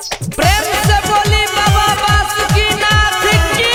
प्रेम से बोली बाबा बासुकीनाथ की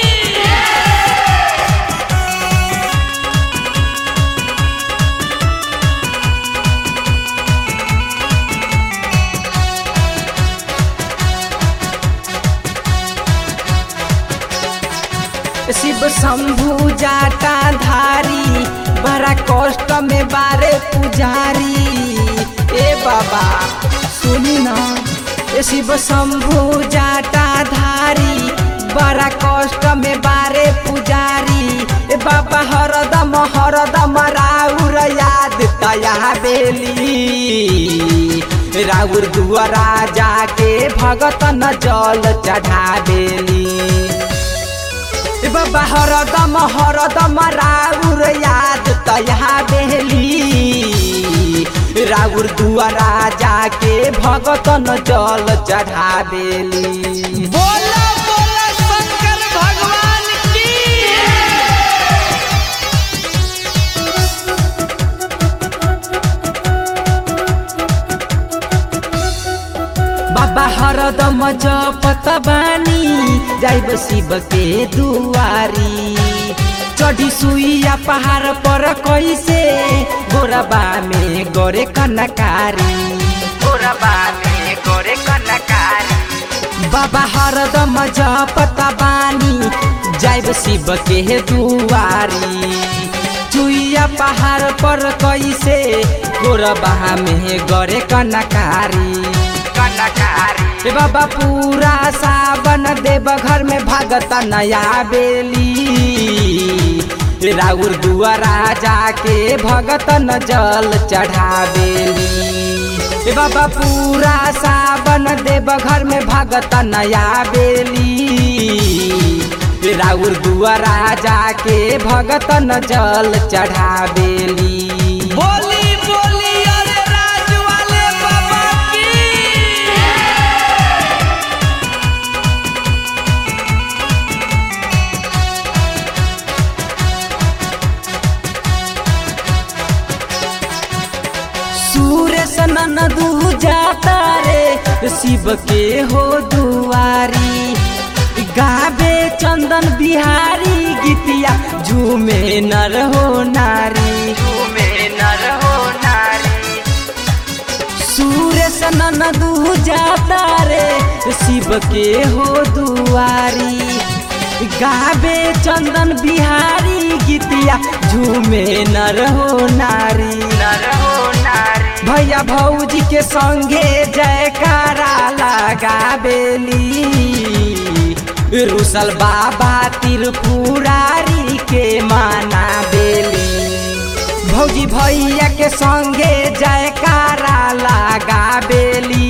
शिव शंभु जाटा धारी बड़ा कष्ट में बारे पुजारी ए बाबा सुनी ना ए शिव शंभु जाटा धारी बड़ा कष्ट में बारे पुजारी ए बाबा हरदम हरदम राउर याद तया बेली राउर दुआरा जाके भगत न जल चढ़ा बेली ए बाबा हरदम हरदम राउर याद तया बेली राउर दुआरा जाके भगत न जल चढ़ा बेली बोला बोला शंकर भगवान की बाबा हरदम जपत बानी जाइब शिव के दुआरी चढ़ी सुइया पहाड़ पर कैसे गोरबा में गोरे कनकारी गोरबा में गोरे कनकारी बाबा हरदम जपत बानी जाइब शिव के दुआरी चुइया पहाड़ पर कैसे गोरबा में गोरे कनकारी कनकारी ए बाबा पूरा सावन देव घर में भागता नया बेली राउर दुआरा जाके भगत न जल चढ़ा बेली ए बाबा पूरा सावन देव घर में भागत नया बेली राउर दुआरा जाके भगत न जल चढ़ा बेली बोली बोली अरे राज वाले बाबा की सूरज ननदू जाता रे शिव के हो दुआरी गाबे चंदन बिहारी गीतिया झूमे नर हो नारी झूमे नर हो नारी सूरज ननदू जाता रे शिव के हो दुआरी गाबे चंदन बिहारी गीतिया झूमे नर हो नारी नर हो नारी भैया भौजी के संगे जयकारा लगा बेली रुसल बाबा त्रिपुरारी के माना बेली भौजी भैया के संगे जयकारा लगा बेली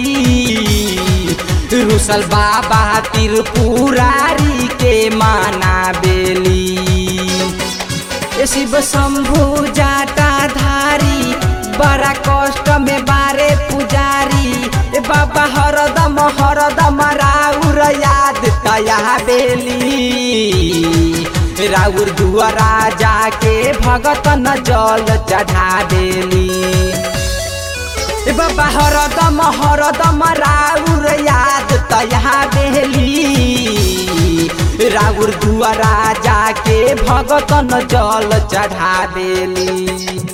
रुसल बाबा त्रिपुरारी के माना बेली ए शिव शंभु जाटा धारी बड़ा कष्ट में बारे पुजारी ए बाबा हरदम हरदम राउर याद तया बेली राउर दुआरा जाके भगत न जल चढ़ा बेली ए बाबा हरदम हरदम राउर याद तया बेली राउर दुआरा जाके भगत न जल चढ़ा बेली